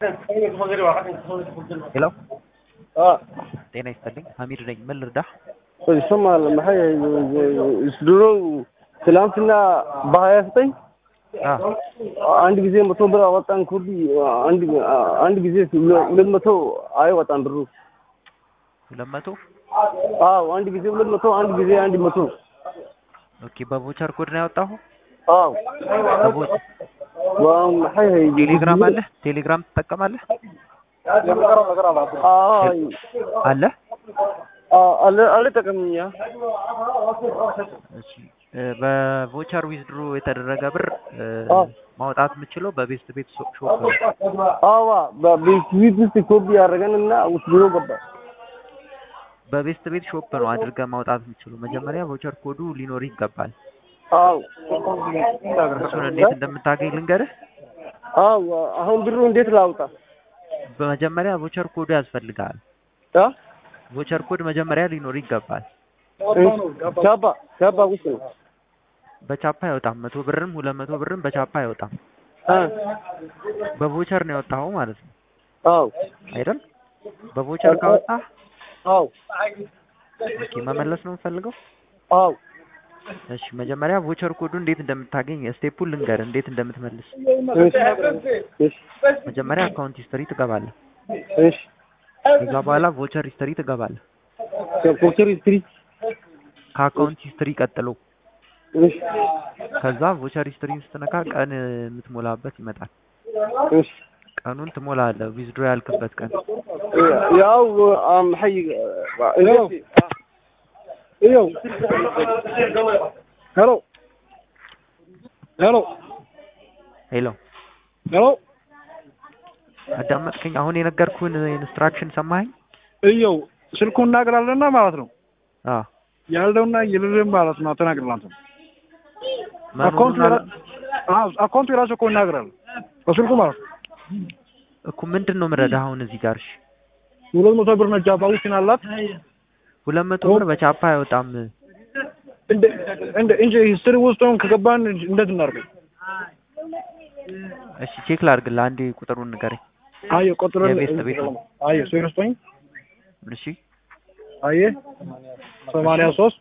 ሄሎ አ ጤና ይስጥልኝ ሀሚድ ነኝ ምን ልርዳህ ይሰማል maxay ድሮ ትላንትና በሀያ ዘጠኝ አ አንድ ጊዜ መቶ ብር አወጣን ኩዲ አንድ አንድ ጊዜ ሁለት መቶ አይወጣም ብሩ ሁለት መቶ አዎ አንድ ጊዜ ሁለት መቶ አንድ ጊዜ አንድ መቶ ኦኬ በቮቸር ኮድ ነው ያወጣሁ አዎ በቮ- maxay ቴሌግራም አለ ቴሌግራም ትጠቀማለህ አይ አለ አለ አልጠቀምኛ እሺ እ፣ በቮቸር ዊዝድሮ የተደረገ ብር እ፣ አዎ። ማውጣት የምችለው በቤስት ቤት ሾ- ሾፕ ነው አዋ በቤት ውስጥ ኮፒ ያደረገንና ውስጥ ብሎ ገባ በቤስት ቤት ሾፕ ነው አድርገህ ማውጣት የምችለው መጀመሪያ ቮቸር ኮዱ ሊኖር ይገባል አዎ እሱን እንዴት እንደምታገኝ ልንገርህ አዎ አሁን ብሩ እንዴት ላውጣ በመጀመሪያ ቮቸር ኮዱ ያስፈልጋል አ ቮቸር ኮድ መጀመሪያ ሊኖር ይገባል ቻባ ቻባ ውስጥ ነው በቻፓ አይወጣም መቶ ብርም ሁለት መቶ ብርም በቻፓ አይወጣም አ በቮቸር ነው የወጣኸው ማለት ነው አዎ አይደል በቮቸር ካወጣ አዎ ኦኬ መመለስ ነው የምፈልገው አዎ እሺ መጀመሪያ ቮቸር ኮዱ እንዴት እንደምታገኝ ስቴፑን ልንገር እንዴት እንደምትመልስ እሺ እሺ መጀመሪያ አካውንት ሂስትሪ ትገባለህ እሺ ከዛ በኋላ ቮቸር ሂስትሪ ትገባለህ ኮቸር ስትሪት ከአካውንት ሂስትሪ ቀጥሎ እሺ ከዛ ቮቸር ሂስትሪ ስትነካ ቀን የምትሞላበት ይመጣል እሺ ቀኑን ትሞላለህ ዊዝድሮ ያልክበት ቀን ያው maxay iyo hello hello ሄሎ hello አዳመጥከኝ አሁን የነገርኩህን ኢንስትራክሽን ሰማኸኝ እየው ስልኩን እናገራለና ማለት ነው አ ያለውና የሌለን ማለት ነው ተናግረላንተ አካውንቱ መኖሩን የራ- አዎ አካውንቱ የራሱ እኮ ይናገራል በስልኩ ማለት ነው እኮ ምንድን ነው የምረዳህ አሁን እዚህ ጋር እሺ ሁለት መቶ ብር ነች አባዊትን አላት ሁለት መቶ ብር በቻፓ አይወጣም እንደ እንደ እንጂ ሂስትሪ ውስጥ አሁን ከገባን እንዴት እናድርገው? እሺ ቼክ ላድርግልህ አንዴ ቁጥሩን ንገረኝ አየ ቆጥረን የቤት ቤት ነው። አየ ሶስት ዘጠኝ እሺ አየ ሰማንያ ሶስት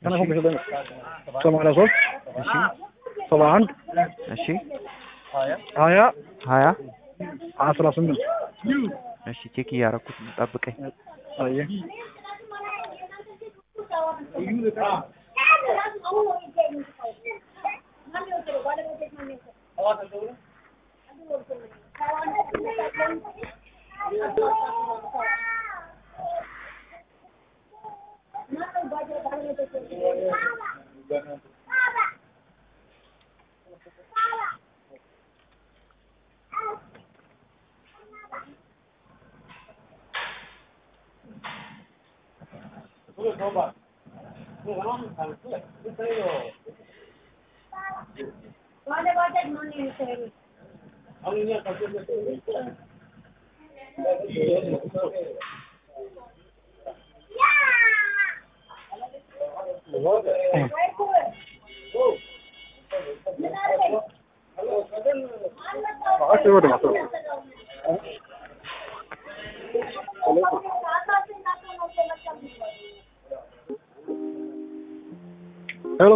ሰማንያ ሶስት እሺ ሰባ አንድ እሺ ሀያ ሀያ አስራ ስምንት እሺ ቼክ እያደረኩት ነው ጠብቀኝ አየ ሄሎ